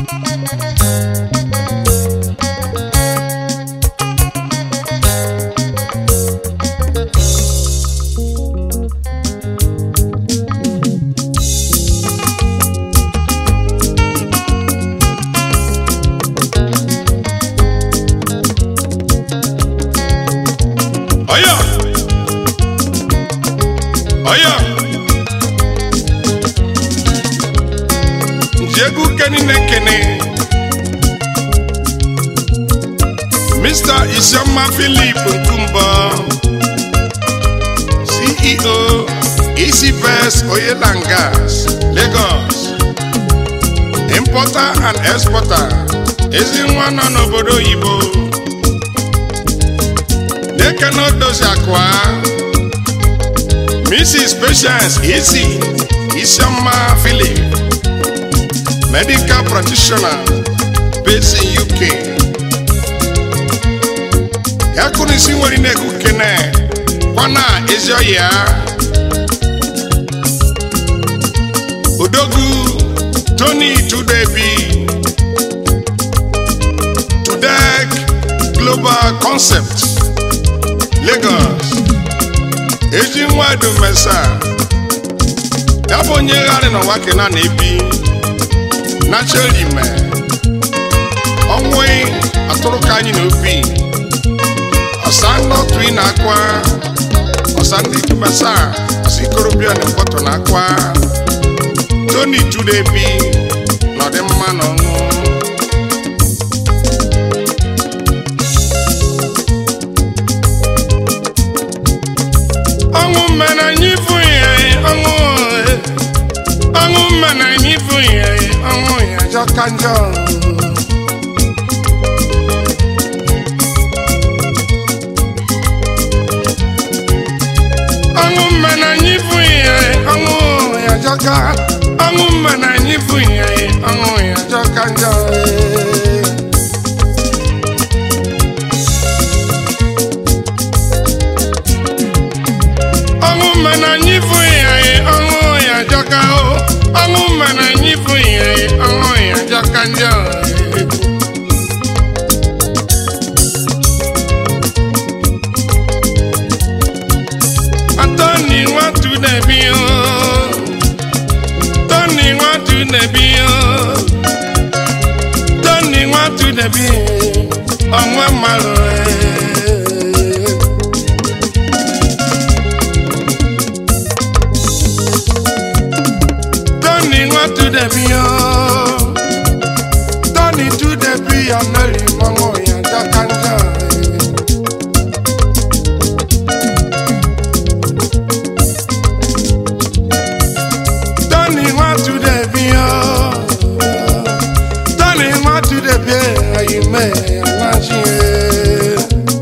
Oya! Oya! Njegu keni nekene. Mr. Isioma Philip Nkumba, CEO, Easy Best Oil and Gas, Lagos. Importer and exporter, ezi nwa nọ n'obodo oyibo. Dekano dozi akwa. Mrs. Patience Ezi Isioma Philip, medical practitioner based in UK. Ya kụrụ isi nwere na-ekwu kene kwana ezi ọya. Odogwu Tony Tudebi Tudek Global Concept Lagos eji nwa dumesa ya bụ onye gharị n'ụwa kena na-ebi nachelime ọnwụ atụrụ ka anyị n'obi ọsa nnọtụ ị na-akwa ọsa ndị dumesa ọsa ikorobịa na mkpọtụ na-akwa Tony Tudebi n'ọdịmma na ọṅụ ọṅụ mmena anyị bụ ya ọṅụ eh. ọṅụ mmena anyị bụ ya ọṅụ ya jọka njọ ọṅụ mmena anyị bụ ya ọṅụ ya jọka ọṅụ mmena anyị bụ ya ọṅụ ya jọka njọ eh. ọṅụ mmana anyị bụ ya ọṅụ ya jọka o ọṅụ mmana anyị bụ ya ọṅụ ya jọka njọ Tony nwatu na-ebi o Tony nwatu na-ebi o Tony nwatu na-ebi ọnwa mmadụ eh. Tony want to the bio. Tony to the bio, Mary Momo ya Jakanja. Tony want to the bio. Tony want to the bio, you may imagine.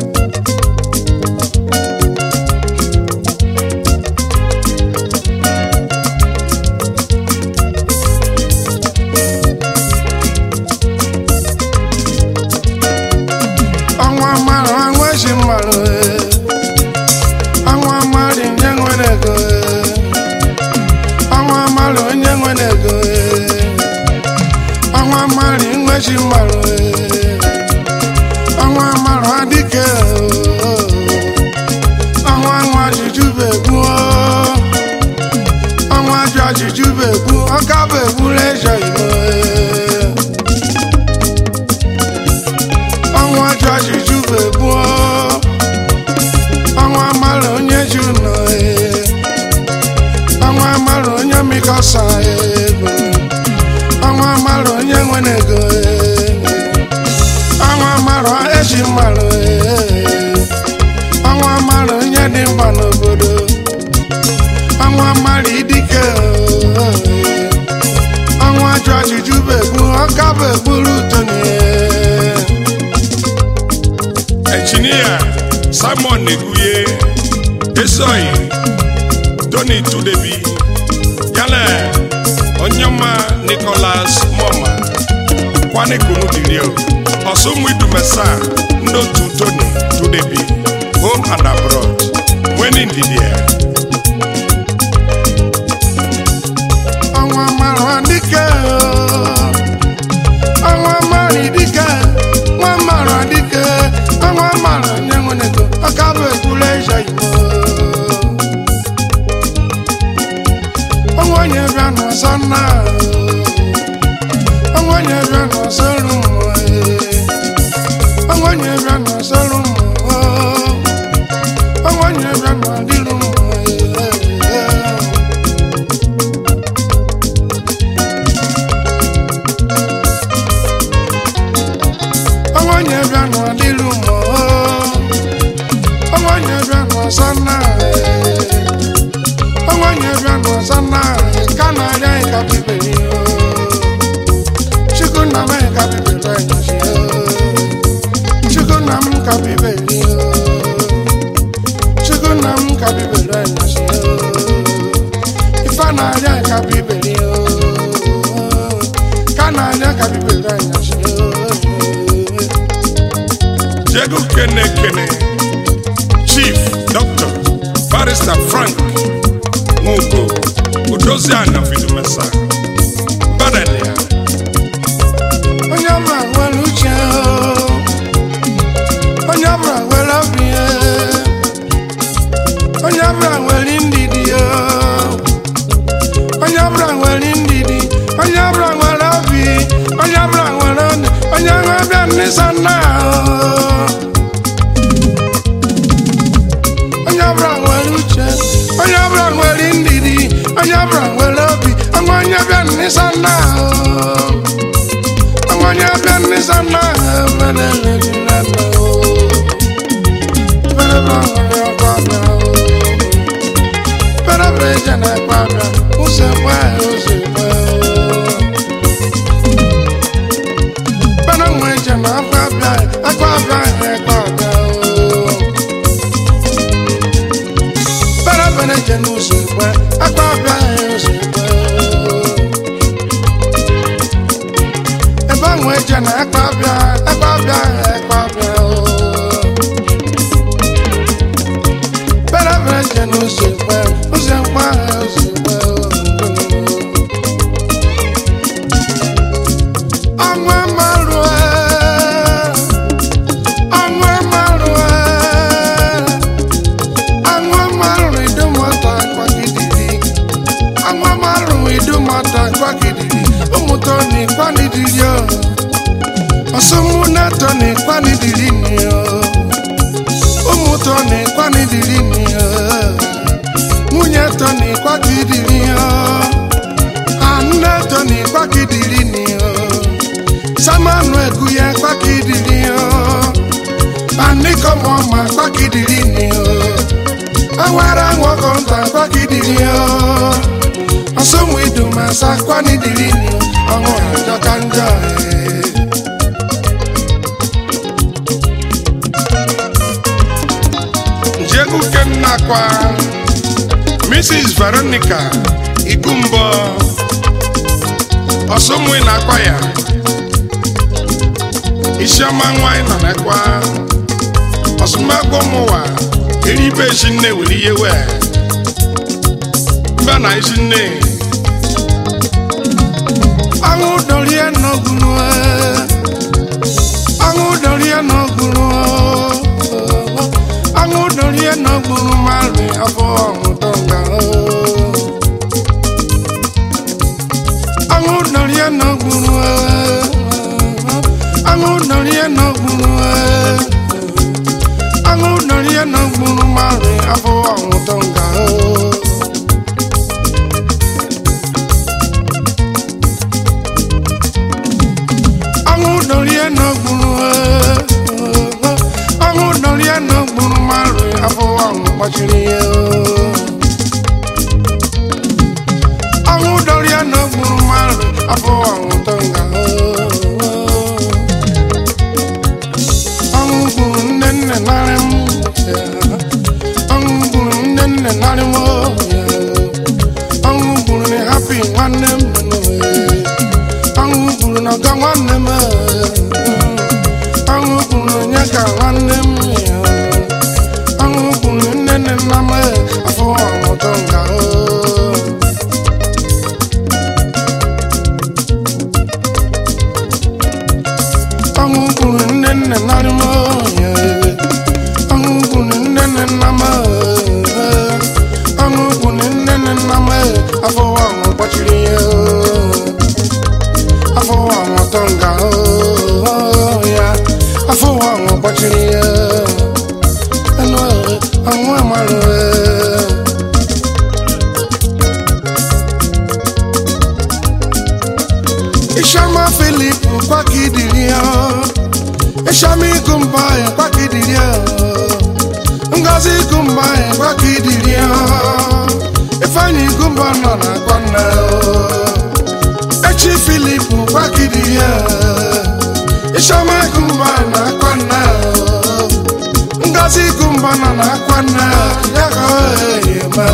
ọnwa mmadụ anwa ezi mmadụ ee. ọnwa mmadụ nye nwere ego ee. ọnwa mmadụ onye nwere ego ee. ọnwa mmadụ nwezi mmadụ ee. ọnwa mmadụ adịke oo. ọnwa nwa juju bụ egwu oo. ọnwa jụ ajụjụ bụ egwu ọka bụ egwu lejọ igbo ee. ọnwa jụ ajụjụ bụ egbu ọnwa mara onye ji ụlọ ọnwa mara onye mikọsa ego ọnwa mara onye nwere ego ọnwa mara eji mara ọnwa mara onye dị mkpa n'obodo ọnwa mara idike ọnwa jụ ajụjụ bụ egbu ọka bụ egburu tonye engineer simon neguye esoyi tony tudebi yálẹ onyema nicholas moma kwane kunu dirio ọsụnwidumesa ndị otu tony tudebi home and abroad nweni ndidie ọnwa mara dike onye bịa n'ọsọrụ mmụọ onye bịa n'ọsọrụ mmụọ onye bịa n'ọdịrụ mmụọ onye bịa n'ọdịrụ mmụọ onye bịa n'ọsọ náà onye bịa n'ọsọ náà ka na-arịa ịka bibiri chukwu nna m ka bibiri anyasị chukwu nna m ka bibiri chukwu nna m ka bibiri anyasị ife na-arịa ịka bibiri ka na-arịa ka bibiri anyasị Jego Kene Kene, Chief Dr. Barrister Frank Nwoko, Udoziana Fidumesa, Badalia, onye ọbụla nwere uche o. onye ọbụla nwere obi ya. onye ọbụla nwere ndidi o. onye ọbụla nwere ndidi onye ọbụla nwere obi onye ọbụla nwere ọnụ onye nwe bịa nnisa nna o. onye ọbụla nwere uche onye ọbụla nwere ndidi onye ọbụla nwere obi ọnwa onye bịa nnisa nna o. Amanya bịa nnisa nna ha mere ledi na nna o. Mere bịa nwere ọkwa bịa o. Mere bịa eje na ekwa bịa, ụzọ ekwe ha ụzọ ekwe o. Mere nwe eje na akwa bịa, akwa bịa ha ekwa bịa o. Mere bịa eje n'ụzọ ekwe, akwa bịa ha ụzọ ekwe o. ebe ahụ eje na ekpe abịa ekpe abịa ekpe abịa o bere bere je n'ụzọ ekpe ụzọ ekpe ahụ ụzọ ekpe ọnwa marụ ọnwa marụ ọnwa marụ idumọta kwagidiri ọnwa marụ idumọta kwagidiri ụmụtọ na ịkwanidiri o ọsọmụ na-atọ na ịkwanidiri ni o ụmụtọ na ịkwanidiri ni o nwunye tọ na ịkwagidiri o anụ tọ na ịkwagidiri ni o samanu egu ya kwagidiri o anikọmọ ma kwagidiri ni o awara nwọkọ nta kwagidiri o ọsọmụ idumasa kwanidiri ni o ọnwụ ajọ ka njọ ee. Jego Kenakwa, Mrs. Veronica Igumbo, Osumwe Nakwaya, Isioma Nwanyị nọ n'ekwa, Osumagbo Mụwa, Eribe Shinne wuli yewe, Mba na Shinne, Anwụ dorie n'ogunu Anwụ dorie n'ogunu Anwụ dorie n'ogunu mari afọ ọmụtọ nga Anwụ dorie n'ogunu Anwụ dorie n'ogunu Anwụ dorie n'ogunu mari afọ ọmụtọ nga ọnwụ dorie n'okpuru ọnwụ dorie n'okpuru mmadụ afọ ọnwụ kpọchiri ya ọnwụ dorie n'okpuru mmadụ afọ ọnwụ tonga ọnwụ gburu nne nne narị m ọnwụ gburu nne nne narị m ọnwụ gburu na hapi nwanne m ọnwụ gburu na ọga nwanne m ọnwụ gburu onye ka nwanne m ọnwụ gburu nne nne nna m afọ ọmụtọ nga ọnwụ gburu nne nne narị m ọnwụ gburu nne nne nna m ọnwụ gburu nne nne nna m afọ ọmụ kpọchiri ya afọ ọnwụtọ nga ya afọ ụwa ọnwụ gbachiri ya anụ ọnwụ amarụ Ishama Philip kwakidiri ya Ishama Ikumba ya kwakidiri ya Ngozi Ikumba ya kwakidiri ya Ifeanyi Ikumba nọ na kwana Echi Philip kwakidiri ya Ishama Ikumba na kwana Ngozi Ikumba nọ na kwana Ya ka o yema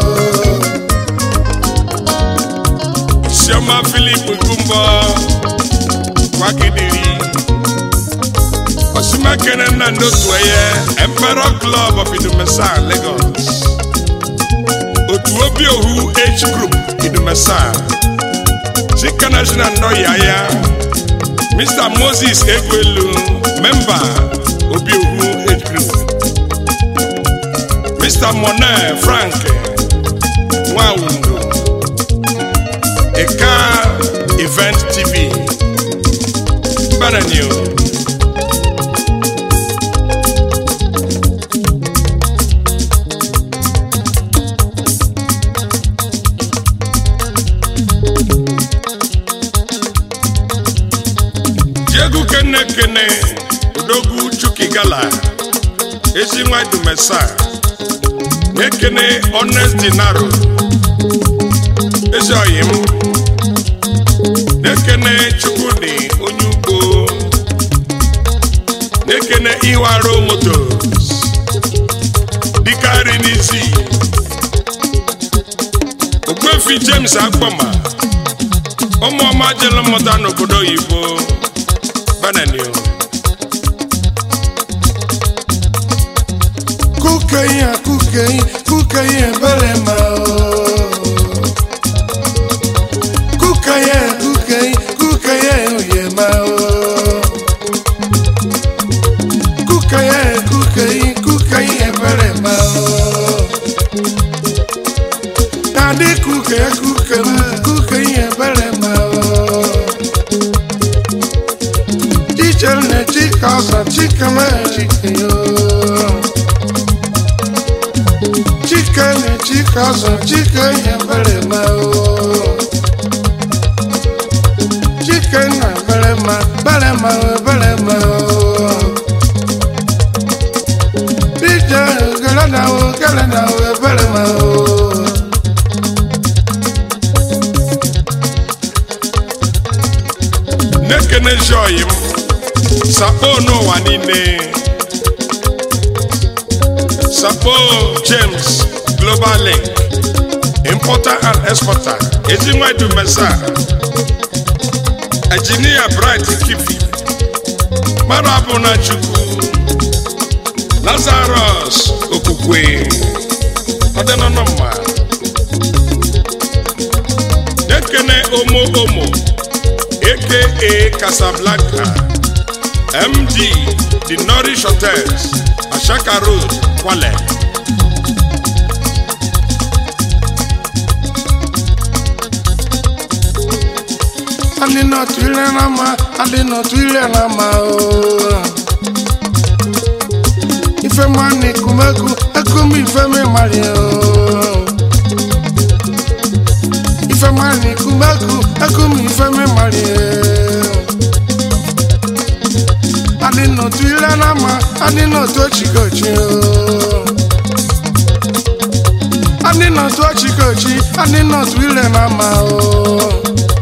Isioma Philip Gumbo Kwakidiri Osimakene na n'otu eye Emperor Club of Idumesa Lagos Otu obi ohu H Group Idumesa Chika National Nnoyaya Mr. Moses Egwelu Member Obi ohu H Group Mr. Monet Frank Nwawundo Eka Event TV Bananio Diego Kene Kene Odogwu Chukigala Ezi nwa Dumesa Ekene Honest Dinaro Ezi oyim na-ekene chukwudi onye ugbo na-ekene iwaro motos dịkarị n'isi ogbuefi james akpọma ụmụọma jere mmụta n'obodo oyibo bananio kukeyi a kukeyi kukeyi ebere ma o kukeyi kukeyi kukeyi oye ma o kukeyi kukeyi kukeyi ebere ma o nadi kukeyi kukeyi kukeyi ebere ma o jíjẹ ní chika ọsàn chika mẹ́rin chika yóò. Chike ni chika ọsàn chike yẹn bẹ̀rẹ̀ máa o. Chike na bẹ̀rẹ̀ máa bẹ̀rẹ̀ máa o bẹ̀rẹ̀ máa o. Díjẹ gẹlẹ́ náà o gẹlẹ́ náà o bẹ̀rẹ̀ máa o. na-ekene joyi m sakpo n'ụwa niile sakpo james global link importer and exporter ezinwa dumesa engineer bright kifi mmadụ abụ na chukwu lazarus okwukwe ọdịnọnọmma na-ekene omo omo aka Casablanca, MD, The Nourish Hotels, Ashaka Road, Kwale. Adị n'otu ile na mma, adị n'otu ile na mma o. Ife mma na ekumeku, ekum ife mi mari o. Ife mma na ekumeku, ekum ife mi mari o. Adị n'otu ile na mma, adị n'otu ochikochi o. Adị n'otu ochikochi, adị n'otu ile na mma o.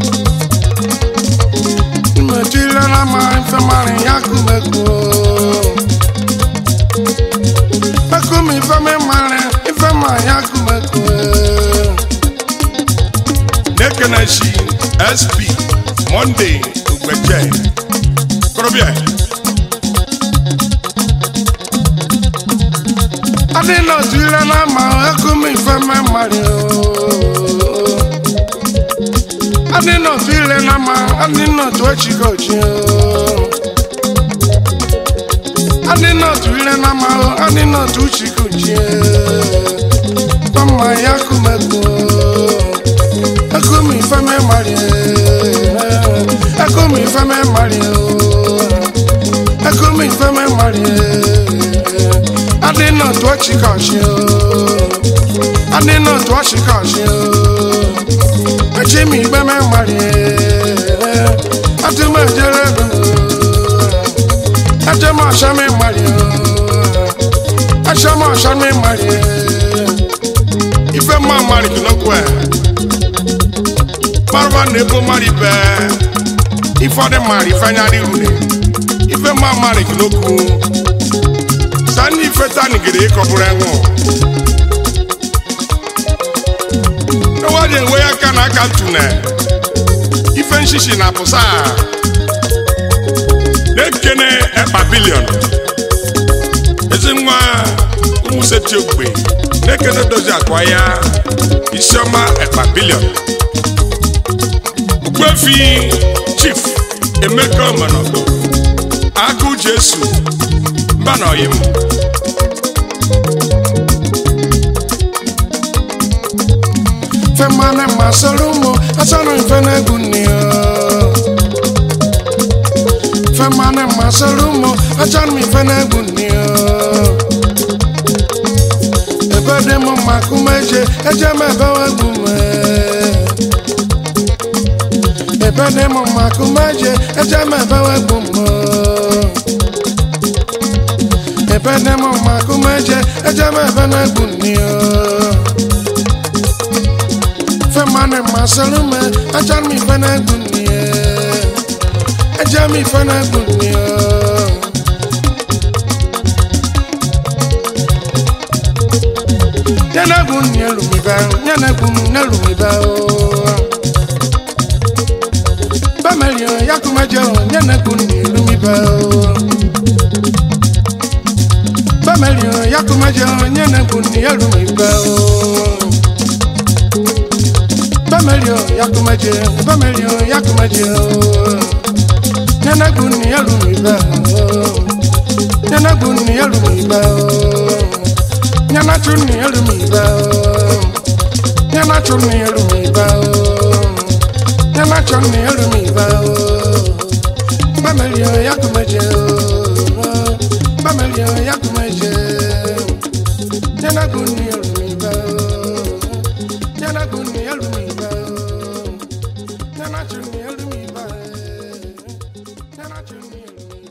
Mmetụla na ma ife mara ya kumeku Ekum ife mi mara ife ma ya kumeku na-ekene shi sp monday ugbeje korobịa Adị n'otu ile na ma ekum ife mi mara Adị n'otu ile na ma adị n'otu echikochi Adị n'otu ile na ma adị n'otu chikochi Tọmma ya kumeku Ekum ife mi mara Ekumi fẹ́mi mari o. Ekumi fẹ́mi mari o. Adina tó ọchị ka ọchị o. Adina tó ọchị ka ọchị o. Echi mi fẹ́mi mari o. Ati ma jere do. Eche ma ọsha mi mari o. Eche ma ọsha mi mari o. ife mma mari kinokwe marwa na ebo mari be ife ọdị mari ife anya dị rune ife mma mari kinokwu sani ife tani gede ịkọbụrụ enwụ ewaje enwe ya aka na aka tune ife nshishi na pụsa na-ekene ekpa bilion ezi nwa ụmụseti ogbe na-ekene dozi akwa ya isiọma ekpa bilion ogbefi chief emeka ọmanodo akụ jesu mba na ọyim Femane masarumo asano ifene gunio Femane masarumo asano ifene gunio Ebede mo makumeje eje me bewe gume Ebede mo makumeje eje me bewe gume Ebede mo makumeje eje me bewe gunio Femane masalume ajan mi fana gunie Ajan mi fana gunie Yana gunie lumiba Yana gunie lumiba Bamelio yakumajo Yana gunie lumiba Bamelio yakumajo Yana gunie lumiba Bamelio yakumaje, Bamelio yakumaje. Nana guni yalumiba, Nana guni yalumiba, Nana chuni yalumiba, Nana chuni yalumiba, Nana chuni yalumiba. Bamelio yakumaje, Bamelio yakumaje. Nana guni yalumiba, Nana guni yalumiba. Nana chuni yalumiba, Nana chuni yalumiba.